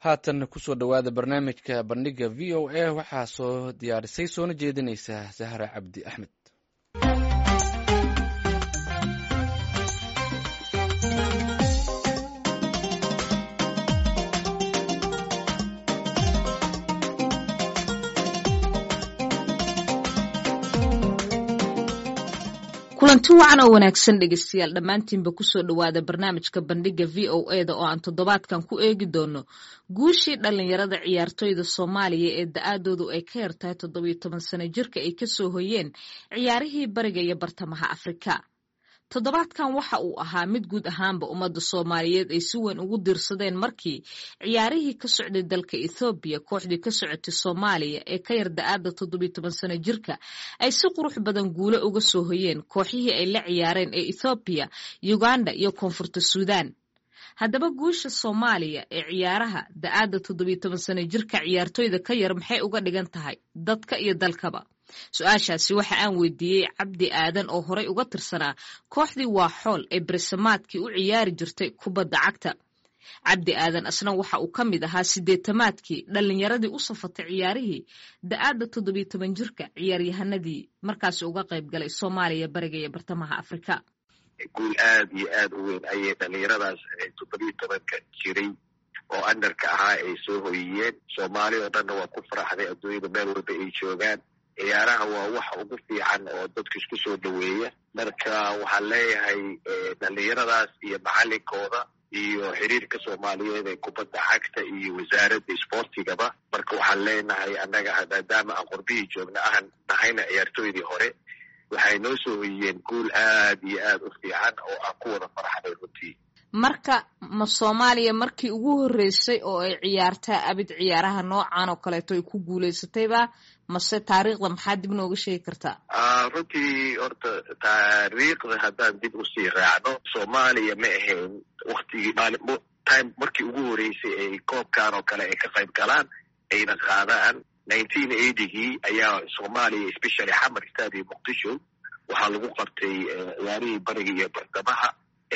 haatan kusoo dhowaada barnaamijka bandhiga v o a waxaa soo diyaarisay soona jeedinaysa sahra cabdi axmed kulanti wacan oo wanaagsan dhegeystayaal dhammaantiinba kusoo dhowaada barnaamijka bandhiga v o e da oo aan toddobaadkan ku eegi doono guushii dhallinyarada ciyaartoyda soomaaliya ee da-aadoodu ay ka yartahay toddobiyo toban sano jirka ay kasoo hoyeen ciyaarihii bariga iyo bartamaha afrika toddobaadkan waxa uu ahaa mid guud ahaanba ummadda soomaaliyeed ay si weyn ugu diirsadeen markii ciyaarihii ka socday dalka ethoobiya kooxdii ka socotay soomaaliya ee ka yar da-aada toddobiyo toban sano jirka ay si qurux badan guulo uga soo hoyeen kooxihii ay la ciyaareen ee ethoobiya uganda iyo koonfurta suudaan haddaba guusha soomaaliya ee ciyaaraha da-aada toddobiyo toban sano jirka ciyaartoyda ka yar maxay uga dhigan tahay dadka iyo dalkaba su-aashaasi waxa aan weydiiyey cabdi aadan oo horey uga tirsanaa kooxdii waa xool ee bersamaadkii u ciyaari jirtay kubadda cagta cabdi aadan asna waxa uu ka mid ahaa sideetamaadkii dhallinyaradii u safatay ciyaarihii da-aadda toddobiyo toban jirka ciyaaryahanadii markaasi uga qayb galay soomaaliya bariga iyo bartamaha afrika guul aad iyo aad u weyn ayay dhallinyaradaas toddobiyo tobanka jiray oo andarka ahaa ay soo hoyiyeen soomaali oo dhanna waa ku faraxday adduunyada meel walba ay joogaan ciyaaraha waa waxa ugu fiican oo dadka isku soo dhoweeya marka waxaan leeyahay dhallinyaradaas iyo macalinkooda iyo xiriirka soomaaliyeed ee kubadda cagta iyo wasaaradda isboortigaba marka waxaan leenahay annaga maadaama aan qorbihii joogna ahan nahayna ciyaartooydii hore waxay noo soo hoyiyeen guul aad iyo aad u fiican oo aan ku wada faraxday runtii marka ma soomaaliya markii ugu horreysay oo ay ciyaartaa abid ciyaaraha noocan oo kaleeto ay ku guulaysatayba mase taariikhda maxaa dib nooga sheegi kartaa runtii horta taariikhda haddaan dib usii raacno soomaaliya ma ahayn waktigii time markii ugu horreysay ay koobkan oo kale ay ka qayb galaan ayna qaadaan nineteen eightygii ayaa soomaaliya especially xamar stadium muqdisho waxaa lagu qabtay ciyaarihii bariga iyo bartamaha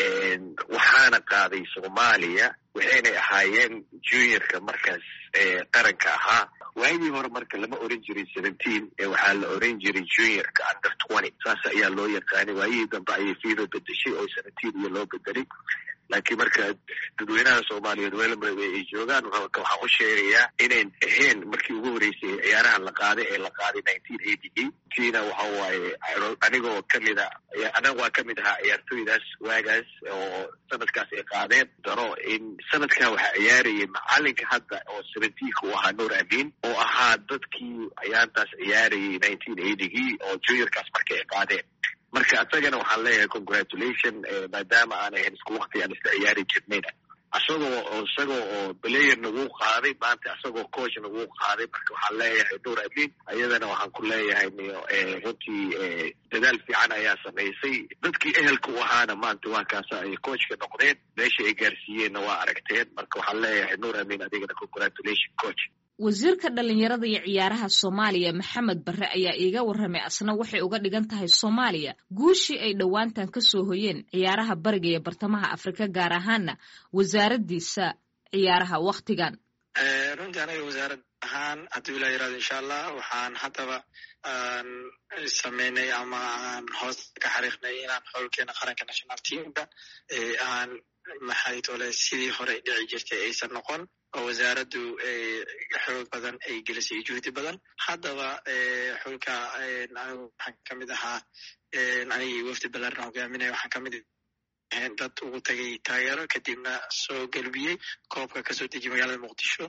waxaana qaaday soomaaliya waxaynay ahaayeen juniorka markaas qaranka ahaa waagii hore marka lama oran jiray seventeen waxaa la oran jiray juniorka under twenty saas ayaa loo yaqaanay waayihii dambe ayay fiiba bedeshay oo seventeen iyo loo bedelay laakiin marka dadweynaha soomaaliyeed weelba ay joogaan waxaan u sheegayaa inayn ahayn markii ugu horreysay ciyaarahan la qaaday ee la qaaday nineteen eightygii tiina waxa waaye anigoo kamid a anaga waa kamid ahaa ciyaartooydaas waagaas oo sanadkaas ay qaadeen daro in sanadkan waxaa ciyaarayay macalinka hadda oo seventeenka u ahaa nuur amin oo ahaa dadkii ciyaartaas ciyaarayay nineteen eightygii oo juniorkaas marka ay qaadeen marka isagana waxaan leeyahay congratulation maadaama aan ahayn isku wakti aan isla ciyaari jirnayna isagoo isagoo oo player nagu qaaday maanta isagoo coach nagu qaaday marka waxaan leeyahay nuur amin ayadana waxaan ku leeyahay runtii dadaal fiican ayaa samaysay dadkii ehelka u ahaana maanta waa kaasa ay coachka noqdeen meesha ay gaarsiiyeenna waa aragteen marka waxaan leeyahay nuur amin adigana congratulation coach wasiirka dhallinyarada iyo ciyaaraha soomaaliya maxamed barre ayaa iiga warramay asna waxay uga dhigan tahay soomaaliya guushii ay dhowaantan ka soo hoyeen ciyaaraha bariga iyo bartamaha afrika gaar ahaana wasaaraddiisa ciyaaraha wakhtigan runtii anaga wasaarad ahaan hadduu ilaa yirahdo insha allah waxaan haddaba aan sameynay ama aan hoos ka xariiqnay inaan xowlkeena qaranka national teamka aan maxay tole sidii hore dhici jirtay aysan noqon oo wasaaraddu xoog badan ay gelisay juhdi badan haddaba xulka anigu waxaan ka mid ahaa anigii wafdi balarna hogaaminaya waxaan ka mid dad ugu tagay taageero kadibna soo gelbiyey koobka kasoo dejiy magaalada muqdisho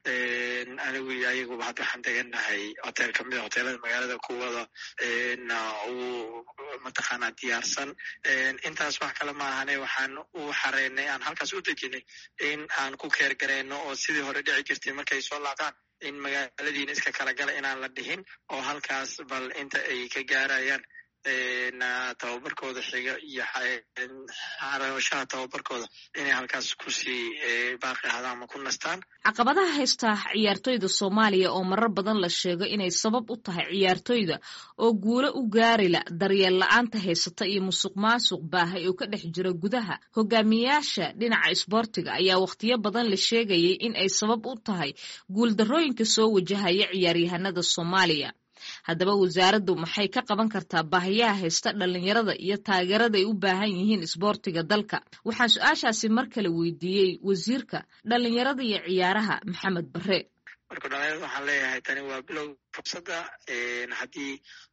anigu iyo ayaguba hadda waxaan degannahay hotel kamid a hoteelada magaalada kuwada u mataqaanaa diyaarsan intaas wax kale ma ahane waxaan u xareynay aan halkaas u dejinay in aan ku keer gareyno oo sidii hore dhici jirtay markay soo laabtaan in magaaladiina iska kala gala inaan la dhihin oo halkaas bal inta ay ka gaarayaan tababarkooda xiga iyo xarashaha tababarkooda inay halkaas kusii baaqi ahaadaan ama ku nastaan caqabadaha haysta ciyaartoyda soomaaliya oo marar badan la sheego inay sabab u tahay ciyaartoyda oo guulo u gaarila daryeel la-aanta haysata iyo musuq maasuq baahay oo ka dhex jira gudaha hogaamiyayaasha dhinaca isboortiga ayaa wakhtiyo badan la sheegayay in ay sabab u tahay guuldarrooyinka soo wajahaya ciyaaryahanada soomaaliya haddaba wasaaraddu maxay ka qaban kartaa baahiyaha haysta dhallinyarada iyo taageerada ay u baahan yihiin isboortiga dalka waxaan su-aashaasi mar kale weydiiyey wasiirka dhallinyarada iyo ciyaaraha maxamed bare marka dhalinyarada waxaan leeyahay tani waa bilow fursadda haddii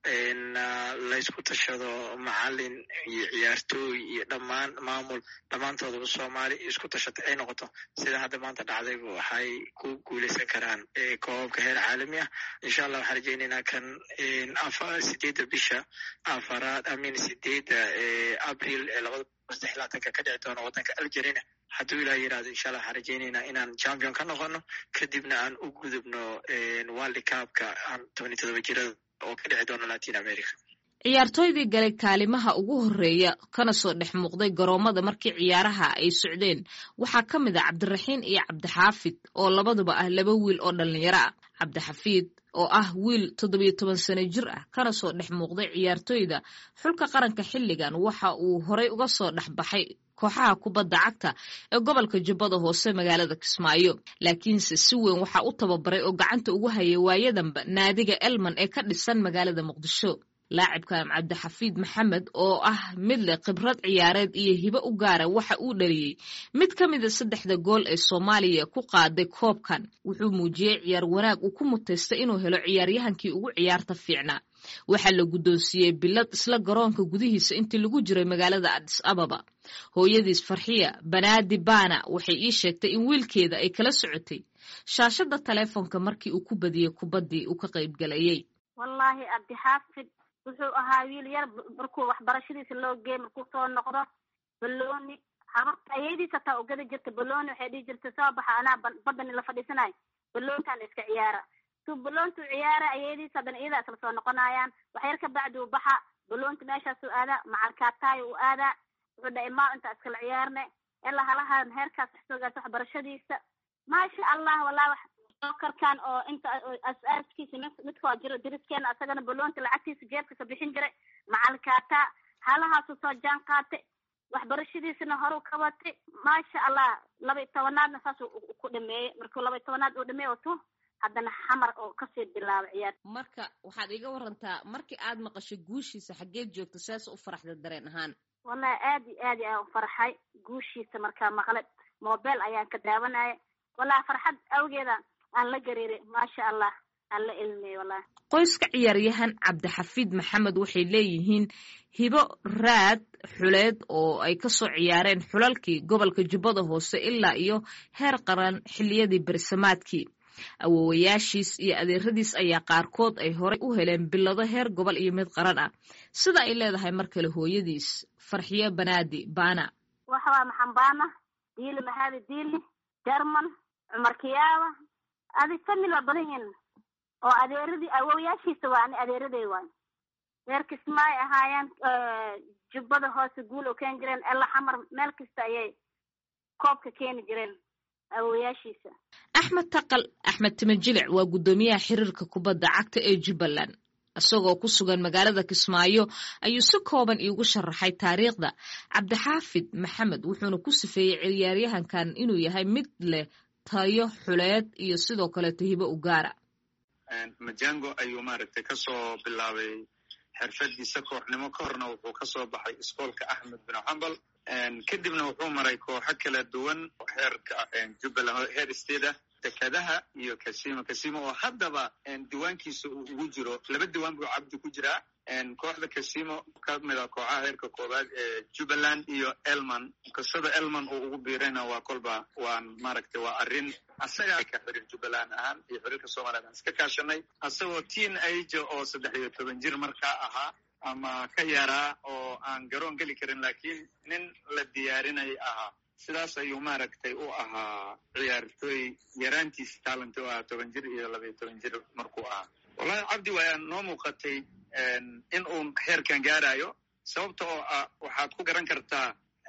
laysku tashado macalin iyo ciyaartooy iyo dhammaan maamul dhammaantoodaba soomaali isku tashatay ay noqoto sida hadda maanta dhacdayba waxay ku guuleysan karaan koobabka heer caalami ah insha allah waxaan rajeynaynaa kan sideedda bisha afaraad amin sideedda abril ee labada saddex laatanka ka dhici doona waddanka algerina hadduu ilaah yirahdo insha allah waxaan rajeynaynaa inaan champion ka noqono kadibna aan u gudubno world cupka tobani todoba jirada oo ka dhici doona latin america ciyaartooydii galay kaalimaha ugu horreeya kana soo dhex muuqday garoomada markii ciyaaraha ay socdeen waxaa ka mid ah cabdiraxiin iyo cabdixaafid oo labaduba ah laba wiil oo dhallinyaro ah cabdixafiid oo ah wiil toddobiyo toban sano jir ah kana soo dhex muuqday ciyaartooyda xulka qaranka xilligan waxa uu horay uga soo dhex baxay kooxaha kubadda cagta ee gobolka jubbada hoose magaalada kismaayo laakiinse si weyn waxaa u tababaray oo gacanta ugu hayay waayadanba naadiga elman ee ka dhisan magaalada muqdisho laacibkan cabdixafiid maxamed oo ah mid leh khibrad ciyaareed iyo hibo u gaara waxa uu dhaliyey mid ka mida saddexda gool ee soomaaliya ku qaaday koobkan wuxuu muujiyey ciyaar wanaag uu ku mutaystay inuu helo ciyaaryahankii ugu ciyaarta fiicnaa waxaa la guddoonsiiyey bilad isla garoonka gudihiisa intii lagu jiray magaalada adis ababa hooyadiis farxiya banaadi baana waxay ii sheegtay in wiilkeeda ay kala socotay shaashadda taleefonka markii uu ku badiyey kubaddii uu ka qaybgalayey wallaahi cabdixaafid wuxuu ahaa wiil yar markuu waxbarashadiisa loo geey markuu soo noqdo balooni habarta ayadiisa taa ugada jirta balooni waxay dhihi jirtay soo baxa anaa badani la fadhiisanayo baloontaan iska ciyaara tuu baloontuu ciyaara ayadiisa haddana iyadaa isla soo noqonayaan waxyar ka bacdi uu baxa baloonta meeshaasuu aadaa macalkaataayo uu aadaa wuxuu dhahay maa intaa iskala ciyaarne ilaa halahaan heerkaas wax soo gaarta waxbarashadiisa maasha allah wallah wax karkan oo inta as-aaskiisa midkoo jiro diriskeena asagana baloonta lacagtiisa jeebkasa bixin jiray macalkaataa halahaasu soo jaan qaatay waxbarashadiisana horu ka watay maasha allah laba iyo tobanaadna saasuu ku dhameeyey markuu laba iyo tobanaad uu dhameey tu haddana xamar oo kasii bilaabay ciyaar marka waxaad iga warantaa markii aad maqashay guushiisa xaggeed joogta saas u faraxda dareen ahaan wallahi aad iyo aad ayaan u farxay guushiisa markaa maqlay mobile ayaan ka daawanaya wallahi farxad awgeeda aan la gariiray maasha allah aan la ilmiyey wallahi qoyska ciyaaryahan cabdixafiid maxamed waxay leeyihiin hibo raad xuleed oo ay kasoo ciyaareen xulalkii gobolka jubbada hoose ilaa iyo heer qaran xilliyadii bersamaadkii awowayaashiis iyo adeeradiis ayaa qaarkood ay horey u heleen bilado heer gobol iyo mid qaran ah sida ay leedahay mar kale hooyadiis farxiyo banaadi baana waxawaa maxambaana diili mahadi diili jerman cumar kiyaaba adi famil waa badan yihin oo adeeradii awowayaashiisa waa ani adeeraday waay reer kismaay ahaayeen jubbada hoose guul oo keeni jireen ela xamar meel kasta ayay koobka keeni jireen awowayaashiisa axmed taqal axmed timajilic waa guddoomiyaha xiriirka kubadda cagta ee jubbaland isagoo ku sugan magaalada kismaayo ayuu si kooban iigu sharaxay taariikhda cabdixaafid maxamed wuxuuna ku sifeeyey ciyaaryahankan inuu yahay mid leh tayo xuleed iyo sidoo kaleeto hibo u gaara majango ayuu maaragtay kasoo bilaabay xirfadiisa kooxnimo ka horna wuxuu kasoo baxay iskoolka axmed bin xambal kadibna wuxuu maray kooxo kala duwan heerka jubbaland heer state ah dekadaha iyo kasimo kasimo oo haddaba diiwaankiisa uu ugu jiro laba diiwaan buu cabdi ku jiraa kooxda kasimo ka mid a kooxaha heerka koowaad ee jubbaland iyo elman qisada elman uu ugu biirayna waa kolba waan maaragtay waa arrin asaga ka xiriir jubbaland ahaan iyo xiriirka soomaliya aan iska kaashanay asagoo teen age oo saddex iyo toban jir markaa ahaa ama ka yaraa oo aan garoon geli karin laakiin nin la diyaarinay ahaa sidaas ayuu maaragtay u ahaa ciyaartooy yaraantiisa taalanta u ahaa toban jir iyo labaiyo toban jir markuu ahaa wallahi cabdi waa noo muuqatay in uu heerkan gaarayo sababta oo ah waxaad ku garan kartaa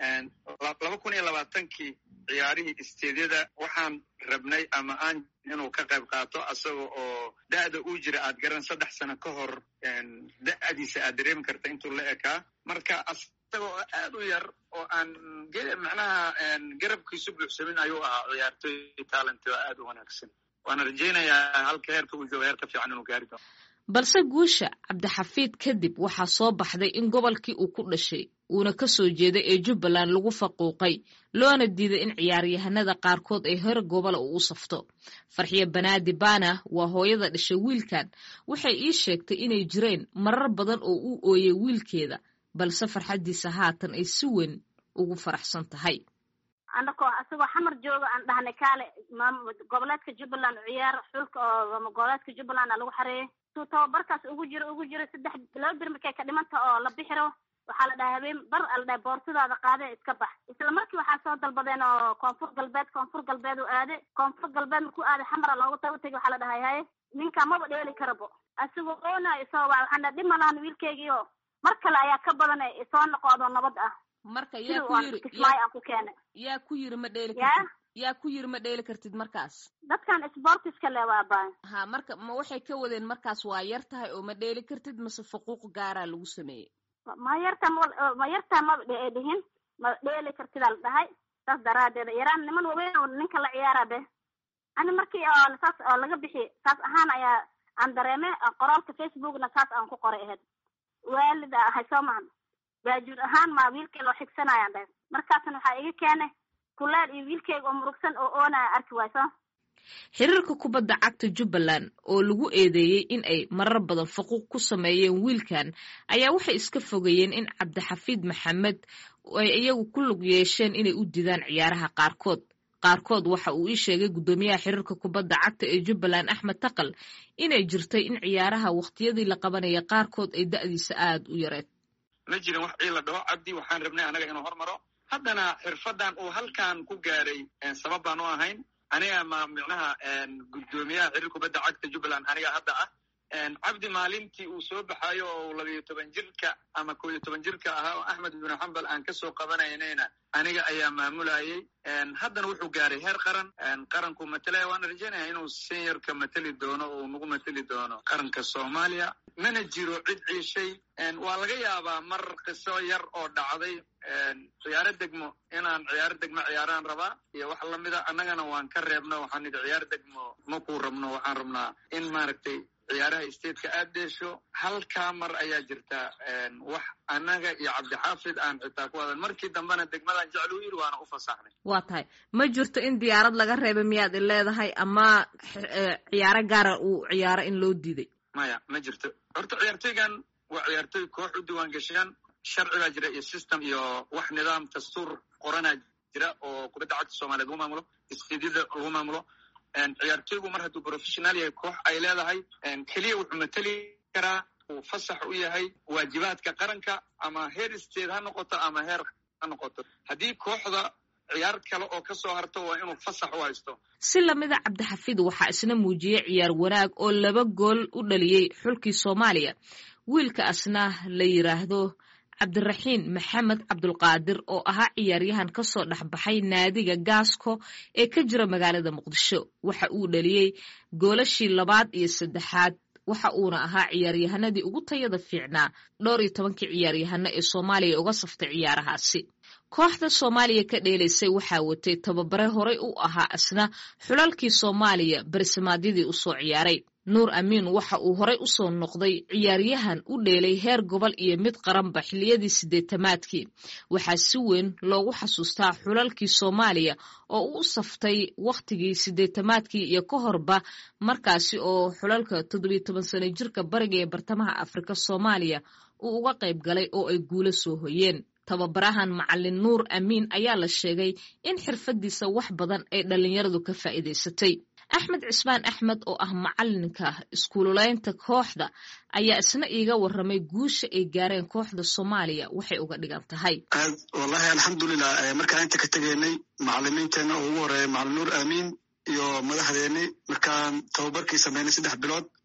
laba kun iyo labaatankii ciyaarihii isteedyada waxaan rabnay ama aan inuu ka qayb qaato asaga oo da'da uu jira aad garan saddex sano ka hor da'diisa aad dareemi karta intuu la ekaa marka asaga oo aad u yar oo aan macnaha garabkiisu buuxsamin ayuu ahaa ciyaartoy talent oo aad u wanaagsan waana rajaynayaa halka heerka uu jooga heerka fiican inuu gaari doono balse guusha cabdixafiid kadib waxaa soo baxday in gobolkii uu ku dhashay uuna ka soo jeeday ee jubbaland lagu faquuqay loona diiday in ciyaaryahanada qaarkood ay hore gobola uu u safto farxiyo banaadi baana waa hooyada dhashay wiilkan waxay ii sheegtay inay jireen marar badan oo u ooyay wiilkeeda balse farxaddiisa haatan ay si weyn ugu faraxsan tahay anakoo asagoo xamar jooga aan dhahnay kaale goboleedka jubbaland ciyaar xulka oo goboleedka jubbaland a lagu xareeyay suu tababarkaas ugu jiro ugu jiro saddex laba bir markay ka dhimanta oo la bixiro waxaa la dhahay habeen bar a la dhahay boortadaada qaade iska bax isla markii waxaa soo dalbadeen oo koonfur galbeed koonfur galbeed u aade koonfur galbeed markuu aaday xamara loogu taga utagi waxaa la dhahay haye ninka maba dheeli karabo asigoo oona isoo wa waxaan dhahay dhib ma lahan wiilkeygiio mar kale ayaa ka badan isoo noqodo nabad ah marka yaa ku yiri kismaayo aan ku keenay yaa ku yiri ma dheeli ya kartid yaa ku yiri ma dheeli kartid markaas dadkan sportiska le waa baa ha marka ma waxay ka wadeen markaas waa yar tahay oo ma dheeli kartid mase fuquuq gaaraa lagu sameeyey ma yarta ma yartaa maba dhe dhihin ma dheeli kartidaa la dhahay saas daraadeed yaraan niman waweyn oo ninka la ciyaara be ani markii oo saas oo laga bixi saas ahaan ayaa aan dareeme qoraalka facebookna saas aan ku qoray ahayd waalid ahay soo mahan baajuur ahaan maa wiilkay loo xigsanayaan dhahay markaasna waxaa iga keenay kuleel iyo wiilkeyga oo murugsan oo oonaya arki wayso xiriirka kubadda cagta jubbaland oo lagu eedeeyey in ay marar badan faquuq ku sameeyeen wiilkan ayaa waxay iska fogeeyeen in cabdixafiid maxamed ay iyagu ku lug yeesheen inay u didaan ciyaaraha qaarkood qaarkood waxa uu ii sheegay guddoomiyaha xiriirka kubadda cagta ee jubbaland axmed taqal inay jirtay in ciyaaraha wakhtiyadii la qabanaya qaarkood ay da'diisa aada u yareed ma jirin wax ciila dhaho cabdi waxaan rabnay anaga inuu hormaro haddana xirfadan uu halkan ku gaaray sabab baan u ahayn aniga ma micnaha guddoomiyaha xiriir kubadda cagta jubbaland aniga hadda ah cabdi maalintii uu soo baxayo oo labayo toban jirka ama koo iyo toban jirka ahaa oo axmed binu xambal aan kasoo qabanaynayna aniga ayaa maamulayay haddana wuxuu gaaray heer qaran qaranku matalaya waana rajaynaya inuu seniorka mateli doono oo nagu mateli doono qaranka soomaaliya mana jiro cid ciishay waa laga yaabaa mar qiso yar oo dhacday ciyaaro degmo inaan ciyaaro degmo ciyaaraan rabaa iyo wax lamida annagana waan ka reebno waxaan nidhi ciyaaro degmo makuu rabno waxaan rabnaa in maaragtay ciyaaraha stateka aad dheesho halkaa mar ayaa jirta wax annaga iyo cabdixaafid aan xitaa ku wadan markii dambena degmadan jeclu yiri waana u fasaxnay waa tahay ma jirto in diyaarad laga reebay miyaad i leedahay ama ciyaaro gaara uu ciyaaro in loo diiday maya ma jirto horta ciyaartoygan waa ciyaartoy koox u diiwaan gashiyaan sharci baa jira iyo system iyo wax nidaam dastuur qoranaa jira oo kubadda cagta soomaliyeed lagu maamulo istiidyada lagu maamulo ciyaartoygu mar hadduu professional yahay koox ay leedahay keliya wuxuu mateli karaa uu fasax u yahay waajibaadka qaranka ama heer state ha noqoto ama heer ha noqoto haddii kooxda ciyaar kale oo ka soo harto waa inuu fasax u haysto si lamida cabdixafiid waxaa isna muujiyey ciyaar wanaag oo laba gool u dhaliyey xulkii soomaaliya wiilka asna la yiraahdo cabdiraxiin maxamed cabdulqaadir oo ahaa ciyaaryahan ka soo dhexbaxay naadiga gaasko ee ka jira magaalada muqdisho waxa uu dhaliyey goolashii labaad iyo saddexaad waxa uuna ahaa ciyaaryahanadii ugu tayada fiicnaa dhowr iyo tobankii ciyaaryahano ee soomaaliya uga saftay ciyaarahaasi kooxda soomaaliya ka dheelaysay waxaa watay tababare horey u ahaa asna xulalkii soomaaliya barisamaadyadii usoo ciyaaray nuur amiin waxa uu horey usoo noqday ciyaaryahan u dheelay heer gobol iyo mid qaranba xilliyadii siddeetamaadkii waxaa si weyn loogu xasuustaa xulalkii soomaaliya oo u saftay wakhtigii siddeetamaadkii iyo ka horba markaasi oo xulalka toddobiyo toban sano jirka bariga ee bartamaha afrika soomaaliya uu uga qayb galay oo ay guulo soo hoyeen tababarahan macalin nuur amiin ayaa la sheegay in xirfadiisa wax badan ay dhallinyaradu ka faa'iidaysatay axmed cismaan axmed oo ah macalinka iskuululeynta kooxda ayaa isna iiga warramay guusha ay gaareen kooxda soomaaliya waxay uga dhigan tahay aad wallahi alxamdulilah markaan inta ka tegaynay macalimiinteena oo ugu horeeya macalin nuur amiin iyo madaxdeeni markaan tababarkii sameynay saddex bilood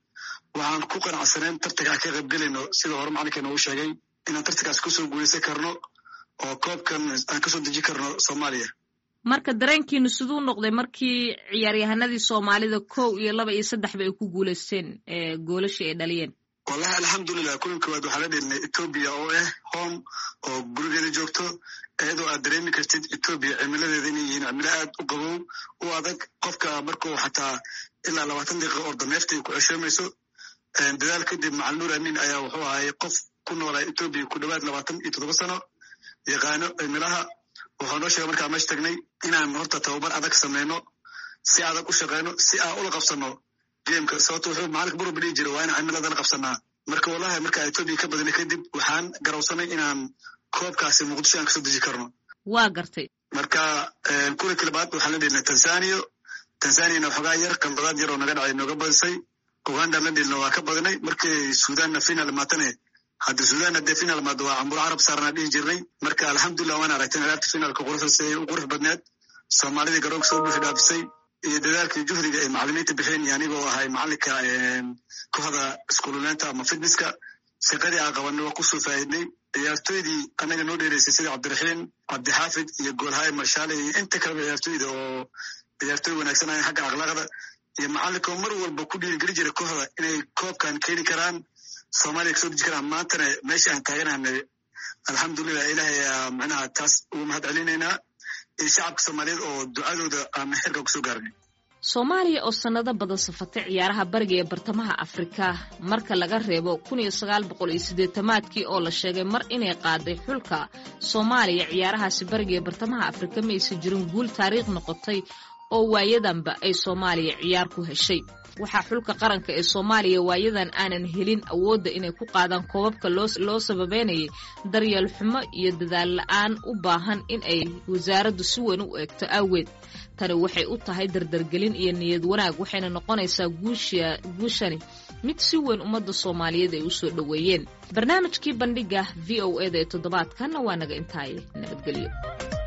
waxaan ku qanacsaneen tartanka aan ka qaybgelayno sida hore macalinkeena uu sheegay inaan tartankaas kusoo guuleysan karno oo koobkan aan kasoo deji karno soomaaliya marka dareenkiinu siduu noqday markii ciyaaryahanadii soomaalida kow iyo laba iyo saddexba ay ku guuleysteen goolashii ay dhaliyeen wallahi alxamdulilah kulan koowaad waxaa la dhelinay etoobiya oo ah home oo gurigeeda joogto iyadoo aad dareemi kartid etoobiya cimiladeeda inay yihiin cimilo aad u qabow u adag qofka markuu xataa ilaa labaatan daqiiqa orda neefta ay ku ceshoomayso dadaal kadib macalin nuur amin ayaa wuxuu ahaayey qof ku noolaa etoobiya ku dhowaad labaatan iyo toddoba sano yaqaano cimilaha wuxuu noo sheegay markaa meesha tagnay inaan horta tababar adag sameyno si adag u shaqeyno si aan ula qabsano gameka sababto wuxuu macalinka buruba dhihi jira waa inaan cimilada la qabsanaa marka wallahi markaa etoobiya ka badinay kadib waxaan garawsanay inaan koobkaasi muqdisho aan kasoo deji karno waa gartay marka kulanki labaad waxaan la dhelnay tanzania tanzaniana waxoogaa yar qandadaad yar oo naga dhacay nooga badisay uganda la dhelna waa ka badinay markii sudanna final maatane hadda sudan hadee final maado waa cambur carab saarnaa dhihi jirnay marka alxamdulilah waan aragtay ciyaarta finaalka quruxdaas u qurux badneed soomaalidii garoonka soo buuxi dhaafisay iyo dadaalkii juhdiga ay macalimiinta bixeen iyo anigoo ahay macalinka kooxda iskuululeynta ama fitnesska shaqadii aan qabanay waa kusoo faa'idnay ciyaartoydii anaga noo dheereysay sida cabdiraxiim cabdixaafid iyo goolhaye marshaale iyo inta kaleba ciyaartoyda oo ciyaartoy wanaagsan ahayn xagga akhlaaqda iyo macalinka oo mar walba ku dhiirigeli jira kooxda inay koobkan keeni karaan soomaaliya kasoo deji karaan maantana meesha aan taaganahnay alxamdulilah ilahay ayaa macnaha taas ugu mahad celinaynaa iyo shacabka soomaaliyeed oo ducadooda aan xirka kusoo gaarnay soomaaliya oo sannado badan safatay ciyaaraha bariga ee bartamaha afrika marka laga reebo kun iyo sagaal boqol iyo siddeetamaadkii oo la sheegay mar inay qaaday xulka soomaaliya ciyaarahaasi bariga ee bartamaha afrika ma aysan jirin guul taariikh noqotay oo waayadanba ay soomaaliya ciyaar ku heshay waxaa xulka qaranka ee soomaaliya waayadan aanan helin awoodda inay ku qaadaan koobabka loo sababeynayay daryeel xumo iyo dadaal la-aan u baahan in ay wasaaraddu si weyn u eegto aaweed tani waxay u tahay dardargelin iyo niyad wanaag waxayna noqonaysaa guushani mid si weyn ummadda soomaaliyeed ay u soo dhoweeyeen barnaamijkii bandhiga v o eda ee toddobaadkanna waa naga intaaye nabadgelyo